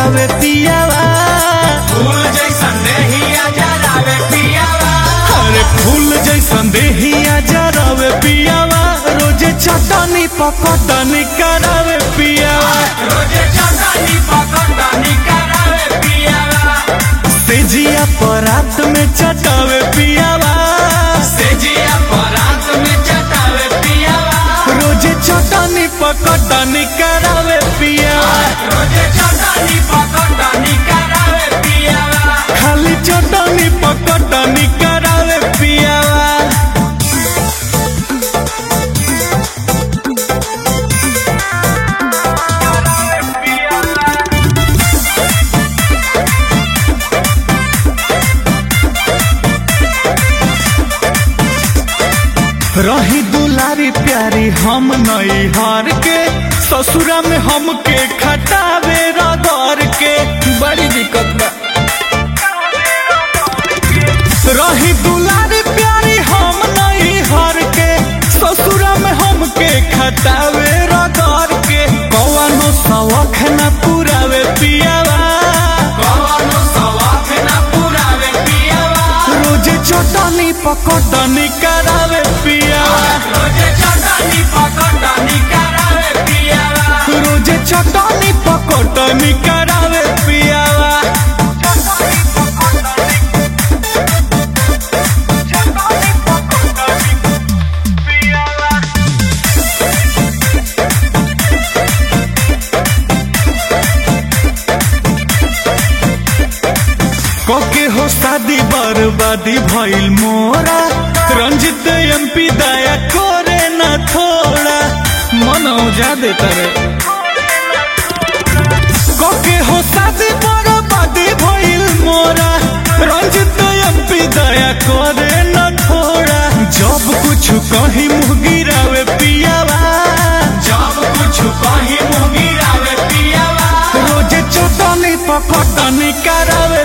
जरावे पियावा फूल जैसन देहिया जरावे पियावा अरे फूल जैसन देहिया जरावे पियावा रोजे चटनी पकटनी करावे पियावा रोजे चटनी पकड़नी करावे पियावा सेजिया परात में चटावे पियावा सेजिया परात में चटावे पियावा रोजे चटनी पकटनी करावे पियावा रोजे चटनी पकड़नी करावे पियावा खाली चटनी पकटनी करावे पियावा रही दुलारी प्यारी हम नई हार के ससुरा में हमके खटावे रगड़ के बड़ी दिक्कत बा रही दुलारी प्यारी हम नई हार के ससुरा में हमके खटावे रगड़ के कौनो शौक न पुरावे पियावा कवनो सवाफ ना पुरावे पियावा रोजे चटनी पकटनी करावे पियावा रोजे चटनी पकड़नी करावे पियावा रोजे चटनी पकटनी करावे पियावा कोके हो शादी बर्बादी भइल मोरा रंजित एमपी दया करे न थोड़ा मन जा देता रे कोके हो शादी बर्बादी भइल मोरा रंजित एमपी दया करे न थोड़ा जब कुछ कहीं मुँह गिरावे पियावा जब कुछ कहीं मुँह गिरावे पियावा रोजे चटनी पकटनी करावे